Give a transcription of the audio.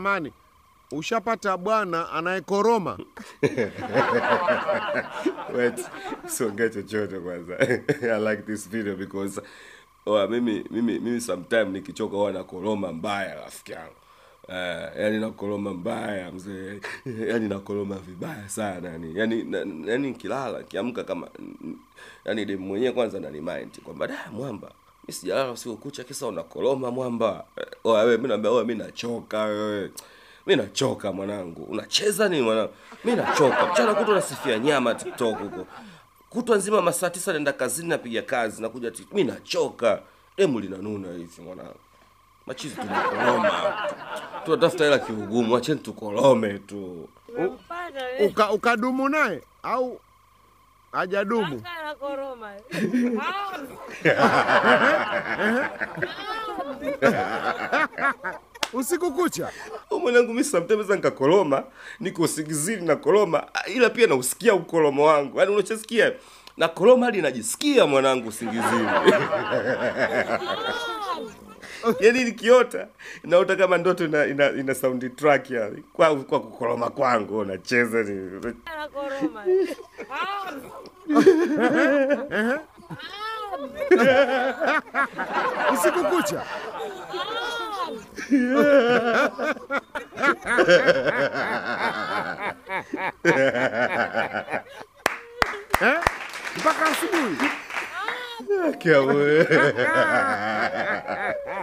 samani, ushapata bwana anayekoroma? Wait, siongee chochote kwanza. I like this video because oh, mimi mimi mimi sometime nikichoka huwa nakoroma mbaya rafiki yangu. Uh, yani nakoroma mbaya mzee, yani nakoroma vibaya sana yani, yani, na, yani nikilala kiamka kama yani dem mwenyewe kwanza nani mind kwamba da mwamba mimi sijalala usiku kucha kisa unakoroma mwamba. Eh, Oh, wewe mimi naambia wewe mimi nachoka wewe. Mimi nachoka mwanangu. Unacheza nini mwanangu? Mimi nachoka. Mchana kutwa nasifia nyama TikTok huko. Kutwa nzima masaa tisa naenda kazini napiga kazi nakuja tik- mimi nachoka. Demu linanuna hivi mwanangu. Machizi tunakoroma. Tunatafuta hela kiugumu, acheni tukorome tu. Umempata wewe. Uka, ukadumu naye au hajadumu? Mpaka anakoroma. Usiku kucha Huyu mwanangu mimi sometimes nikakoroma, niko usingizini na koroma, ila pia nausikia ukoromo wangu. Yaani unachosikia na koroma hadi najisikia mwanangu usingizini. Yaani nikiota naota kama ndoto ina, ina, ina sound track yani. Kwa kwa kukoroma kwangu unacheza ni Anakoroma. usiku kucha eh? mpaka asubuhi. Kia wewe.